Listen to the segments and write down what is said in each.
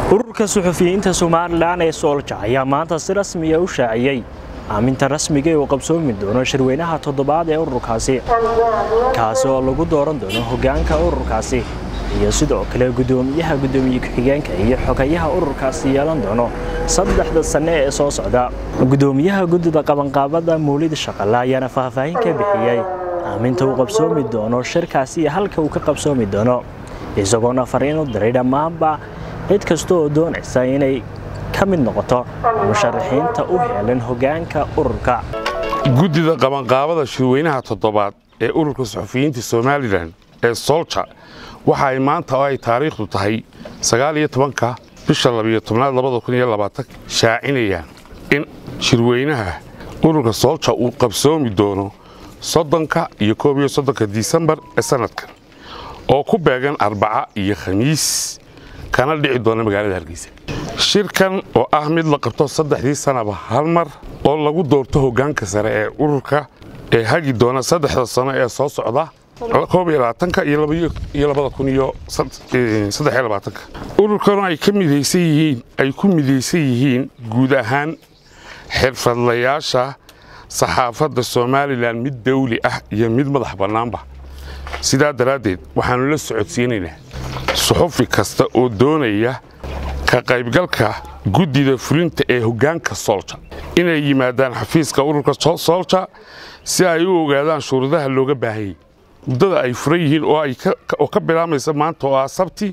ururka suxufiyiinta somalilan ee soolja ayaa maanta si rasmiya u shaaciyey aaminta rasmiga ee uu qabsoomi doono shirweynaha toddobaad ee ururkaasi kaasi oo lagu dooran doono hoggaanka ururkaasi iyo sidoo kale guddoomiyaha guddoomiye ku-xigeenka iyo xogayaha ururkaasi yeelan doono saddexda sanne ee soo socda guddoomiyaha guddida qabanqaabada mawlid shaqale ayaana faahfaahin ka bixiyey aaminta uu qabsoomi doono shirkaasi iyo halka uu ka qabsoomi doono isagoona fariin u diray dhammaanba cid kasta oo doonaysa inay ka mid noqoto musharaxiinta u heelan hoggaanka ururka guddida qabanqaabada shirweynaha toddobaad ee ururka suxufiyiinta somalilan ee soolja waxa ay maanta oo ay taariikhdu tahay sagaaliyo tobanka bisha labiyo tobnaad labada kun iyo labaatan shaacinayaan in shirweynaha ururka soolja uu qabsoomi doono soddonka iyo koob iyo soddonka disembar ee sanadkan oo ku beegan arbaca iyo khamiis kana dhici doona magaalada hargeysa shirkan oo ah mid la qabto saddexdii sanaba hal mar oo lagu doorto hoggaanka sare ee ururka ee hagi doona saddexda sano ee soo socda koob iyo labaatanka iyo labada kun iyo saddex iyo labaatanka ururkanu ay ka midaysan yihiin ay ku midaysan yihiin guud ahaan xirfadlayaasha saxaafadda somalilan mid dawli ah iyo mid madax bannaanba sidaa daraaddeed waxaannu la socodsiinaynaa suxufi kasta oo doonaya ka qaybgalka guddida fulinta ee hoggaanka soolja inay yimaadaan xafiiska ururka soolja si ay u ogaadaan shuruudaha looga baahanyay muddada ay furan yihiin oo ka bilaamaysa maanta oo ah sabti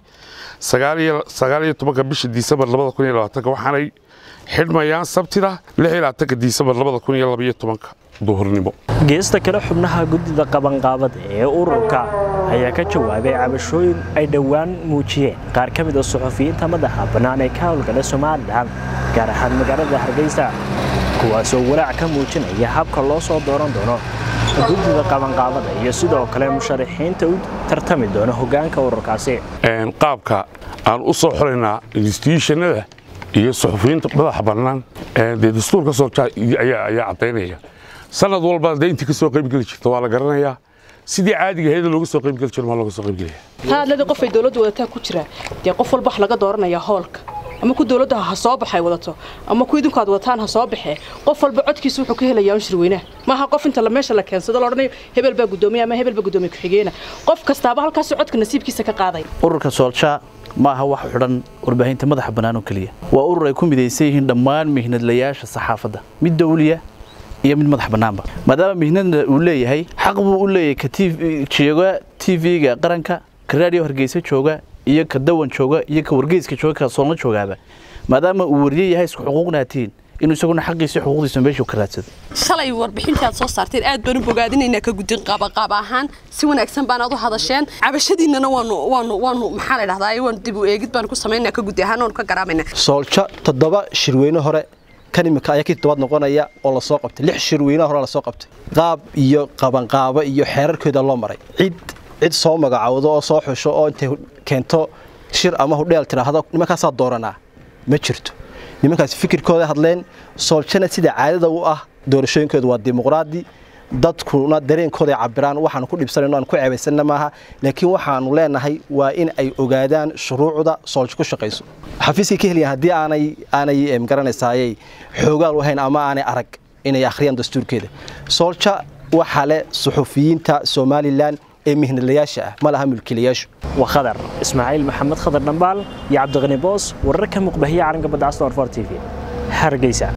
sagaaliyo tobanka bisha disembar labada kun iyo labaatanka waxaanay xidhmayaan sabtida lix iyo labaatanka disembar labada kun iyo labaiyo tobanka duhurnimo geesta kale xubnaha guddida qabanqaabada ee ururka ayaa ka jawaabay cabashooyin ay dhowaan muujiyeen qaar ka mid a suxufiyiinta madaxa bannaan ee ka howlgala somalilan gaar ahaan magaalada hargeysa kuwaasoo walaac ka muujinaya habka loo soo dooran doono guddida qabanqaabada iyo sidoo kale musharaxiinta u tartami doona hoggaanka ururkaasi qaabka aan u soo xulaynaa instituushannada iyo suxufiyiinta madaxa bannaan dee dastuurka soolja ayaa caddaynaya sanad walba dee intii ka soo qaybgeli jirta waa la garanayaa sidii caadiga ahayd looga soo qaybgeli jiro maa looga soo qaybgelaya taadlada qof ay dawladdu wadataa ku jira dee qof walba wax laga dooranayaa hoolka ama ku dawladda ha soo baxay wadato ama ku idinku aad wadataan ha soo baxee qof walba codkiisa wuxuu ka helayaa un shirweynaha maaha qof inta meesha la keensado la odhanayo hebel baa guddoomiye ama hebel baa guddoomiye ku-xigeena qof kastaaba halkaas codka nasiibkiisa ka qaaday ururka soolja ma aha wax xidhan warbaahinta madaxa bannaan oo keliya waa urur ay ku midaysan yihiin dhammaan mihnadlayaasha saxaafadda mid dawliya iyo mid madax bannaanba maadaama mihnadna uu leeyahay xaq buu u leeyahay ka jooga t v-ga qaranka ka raadiyo hargeysa jooga iyo ka dawan jooga iyo ka wargeyska jooga ka soolna joogaaba maadaama uu wariye yahay isku xuquuqnaatiin inuu isaguna xaqiisa xuquuqdiisa meeshuu ka raadsado shalay warbixintii aad soo saarteen aad baan u bogaadinaynaa ka gudin qaabaqaab ahaan si wanaagsan baan aad u hadasheen cabashadiinnana waanu waanu waanu maxaa la dhahdaa waanu dib u eegid baan ku samaynaa ka gudi ahaan waanu ka garaamayna soolja toddoba shirweyne hore kan imika ayaa kii toddobaad noqonaya oo lasoo qabtay lix shirweynaha hore lasoo qabtay qaab iyo qabanqaabo iyo xeerarkooda loo maray cid cid soo magacowdo oo soo xusho oo intay keento shir ama hudheel tidhaahdo nimankaasaa dooranaa ma jirto nimankaas fikirkooda hadleen sooljana sida caadada u ah doorashooyinkooda waa dimuqraadi dadkuna dareenkooda cabiraan waxaanu ku dhibsanayno aan ku ceebaysanna maaha laakiin waxaanu leenahay waa in ay ogaadaan shuruucda soolja ku shaqayso xafiiskay ka helayan haddii aanay aanay garanaysaayay xoogaal u hayn ama aanay arag inay akhriyaan dastuurkeeda soolja waxaa leh suxufiyiinta somalilan ee mihnadlayaasha ah ma laha mulkiilayaashu waa khadar ismaaciil maxamed khadar dhambaal iyo cabdiqani boos wararka muqbahiya calanka badda castor for t v hargeysa